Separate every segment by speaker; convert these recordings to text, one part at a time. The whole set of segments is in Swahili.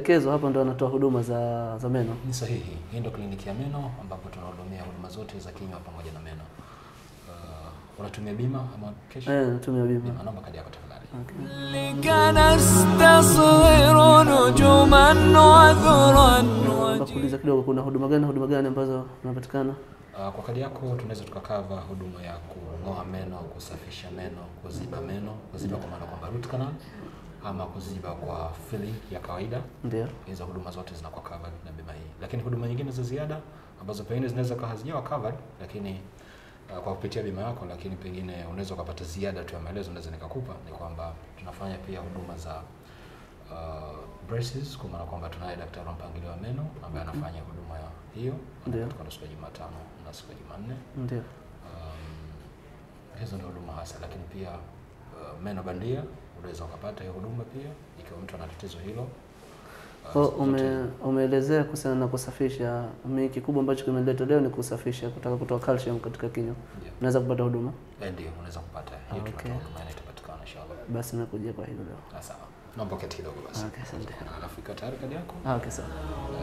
Speaker 1: maelekezo hapa ndo anatoa huduma za za meno.
Speaker 2: Ni sahihi. Hii ndio kliniki ya meno ambapo tunahudumia huduma zote za kinywa pamoja na meno. Uh, unatumia bima ama kesho?
Speaker 1: Eh, natumia bima.
Speaker 2: Bima, naomba kadi yako tafadhali.
Speaker 1: Okay.
Speaker 3: لك نستصغر نجوما وذرا
Speaker 1: Naomba kuuliza kidogo, kuna huduma gani huduma gani ambazo zinapatikana?
Speaker 2: Uh, kwa kadi yako tunaweza tukakava huduma ya kung'oa meno, kusafisha meno, kuziba meno, kuziba kwa maana kwamba root canal ama kuziba kwa filling ya kawaida.
Speaker 1: Ndio.
Speaker 2: Hizo huduma zote zinakuwa covered na bima hii, lakini huduma nyingine za ziada ambazo pengine zinaweza kuwa hazijawa covered, lakini uh, kwa kupitia bima yako, lakini pengine unaweza ukapata ziada tu ya maelezo, naweza nikakupa ni kwamba tunafanya pia huduma za uh, braces, kwa maana kwamba tunaye daktari wa mpangilio wa meno ambaye anafanya huduma ya hiyo
Speaker 1: Ndio.
Speaker 2: katika siku ya Jumatano na siku ya Jumanne.
Speaker 1: Ndio.
Speaker 2: Um, hizo ndio huduma hasa, lakini pia uh, meno bandia unaweza ukapata hiyo huduma pia ikiwa mtu ana tatizo hilo. Uh,
Speaker 1: Kwa
Speaker 2: zote-
Speaker 1: ume, umeelezea kuhusiana na kusafisha. Mimi kikubwa ambacho kimeleta leo ni kusafisha, kutaka kutoa calcium katika kinywa.
Speaker 2: Ndio.
Speaker 1: Unaweza kupata huduma?
Speaker 2: Eh, Ndio, unaweza kupata hiyo,
Speaker 1: Okay.
Speaker 2: tunatoa huduma na itapatikana inshallah.
Speaker 1: Basi nakuja kwa hilo leo.
Speaker 2: Ah, Sawa, naomba uketi kidogo basi.
Speaker 1: Okay, asante.
Speaker 2: Alafu iko tayari kadi yako?
Speaker 1: Ah, okay, sawa.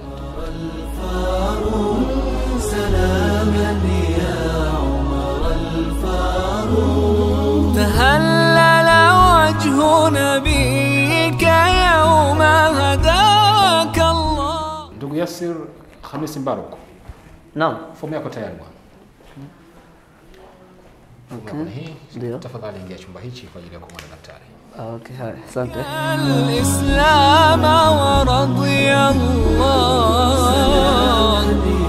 Speaker 3: تهلل وجه نبيك يوم هداك الله
Speaker 2: Ndugu Yasir Hamisi Mbaruk,
Speaker 1: Naam.
Speaker 2: fomu yako tayari bwana. Fomu yako ni hii.
Speaker 1: Ndio.
Speaker 2: Tafadhali ingia chumba hichi kwa ajili ya kumwona daktari.
Speaker 1: Ah, okay, haya. Asante.
Speaker 3: الإسلام ورضي الله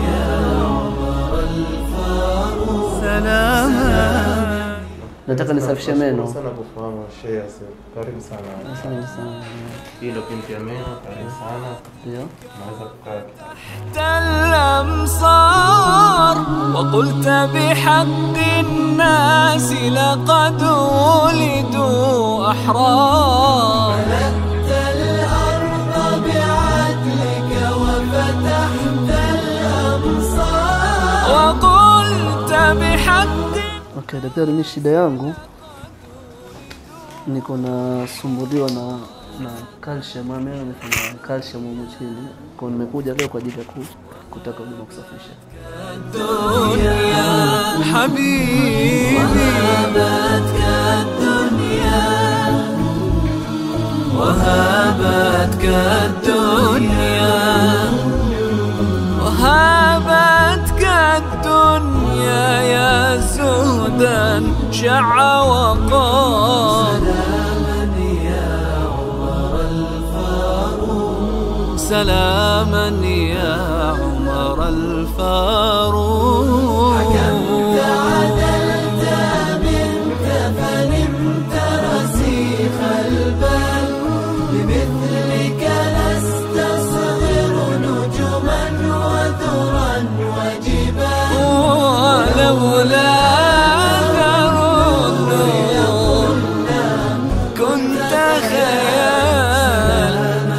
Speaker 3: سلاما
Speaker 1: Nataka nisafishe meno.
Speaker 4: Nashukuru sana kufahamu Sheikh Yasir. Karibu sana.
Speaker 1: Asante sana.
Speaker 4: Hii ndio kliniki ya meno. Karibu sana.
Speaker 1: Ndio.
Speaker 4: Unaweza kukaa
Speaker 3: تحت الأمصار وقلت بحق الناس لقد ولدوا أحرار ملكت الأرض بعدلك وفتحت الأمصار وقلت بحق
Speaker 1: Okay, daktari, mimi shida yangu niko nasumbuliwa na na calcium, mama yangu amefanya calcium humu chini. Kwa nimekuja leo kwa ajili ya ku, kutaka huduma kusafisha.
Speaker 3: الدنيا حبيبي وهبتك الدنيا وهبتك الدنيا وهبتك الدنيا يا زهدا شع وقال سلاما يا عمر الفاروق حكمت عدلت منك فنمت رسيخ البال بمثلك نستصغر نجما وذرا وجبال ولولا أثر النور كنت خيال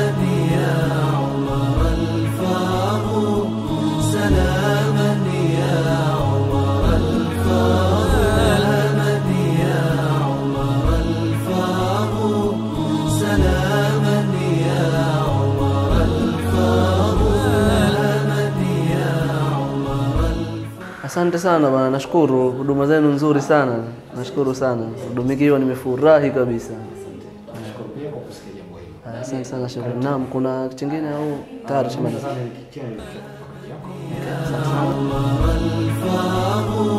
Speaker 1: Asante sana bwana, nashukuru huduma zenu nzuri sana, nashukuru sana. Hudumikiwa, nimefurahi kabisa.
Speaker 2: Nashukuru pia kwa kusikia jambo hili.
Speaker 1: Ah, Asante sana, shukrani. Naam, kuna chingine au tayari tumaliza?
Speaker 2: Kadi yako.
Speaker 3: الفاروق